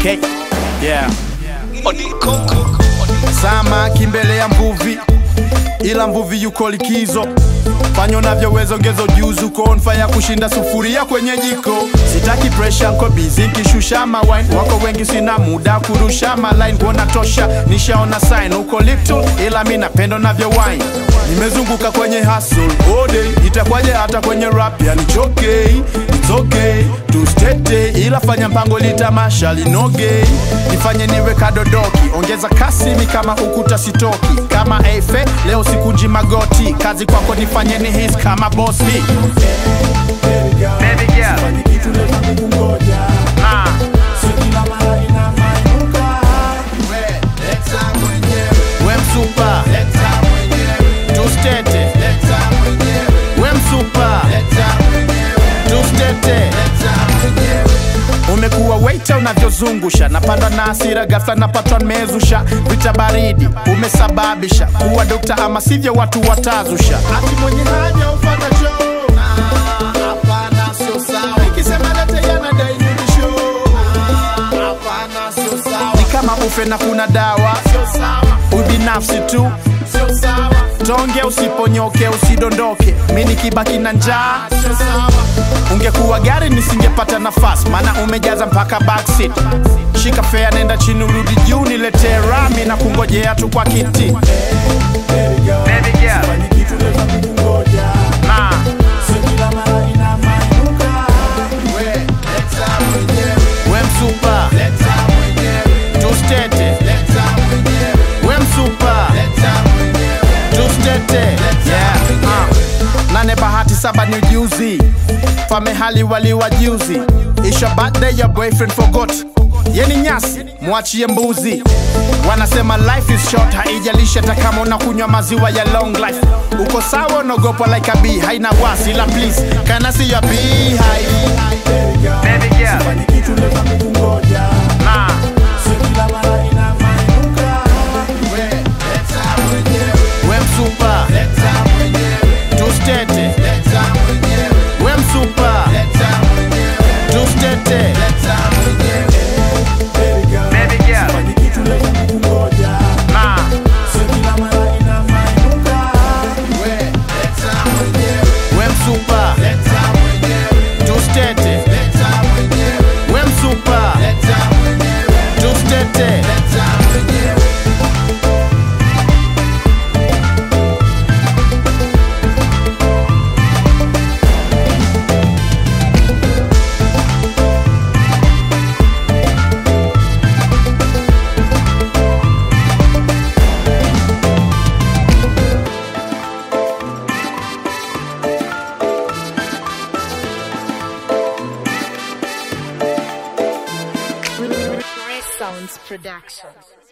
okay yeah samaki mbele ya mvuvi ila mvuvi yuko likizo fanya unavyoweza ongeza ujuzi uko on fire kushinda sufuria kwenye jiko sitaki pressure nko busy nkishusha mawine wako wengi sina muda kurusha maline kuona tosha nishaona sign uko little ila mi napenda navyo wine nimezunguka kwenye hustle all day itakwaje hata kwenye rap yani it's okay it's okay tustete ila fanya mpango litamasha linoge nifanye niwe kadodoki ongeza kasimi kama ukuta sitoki kama efe leo sikunji magoti kazi kwako nifanye ni his kama bosi Baby girl. Ah. We msupa tustete we msupa tustete umekuwa waita unavyozungusha napandwa na asira gafla napatwa nimezusha vita baridi umesababisha kuwa dokta ama sivyo watu watazusha ati mwenye haja ufata choo Ah, hapana sio sawa ikisema lete yanadai nirudisho Ah, hapana sio sawa ni kama ufe na kuna dawa sio sawa ubinafsi tu sio sawa tonge usiponyoke usidondoke mi nikibaki na njaa sio sawa ungekuwa gari nisingepata nafasi maana umejaza mpaka backseat shika fea nenda chini urudi juu niletee rami na kungojea tu kwa kiti Baby girl. Ah. we msupa tustete we msupa tustete yeah. uh. nane bahati saba ni ujuzi famehali waliwa juzi isha birthday your boyfriend forgot yeni nyasi mwachie mbuzi wanasema life is short haijalishi hata kama unakunywa maziwa ya long life uko sawa unaogopa like a bee haina wasi ila please can I see your bee high baby girl ah we msupa tustete we msupa tustete baby girl ah we msupa tustete we msupa tustete Sounds Production.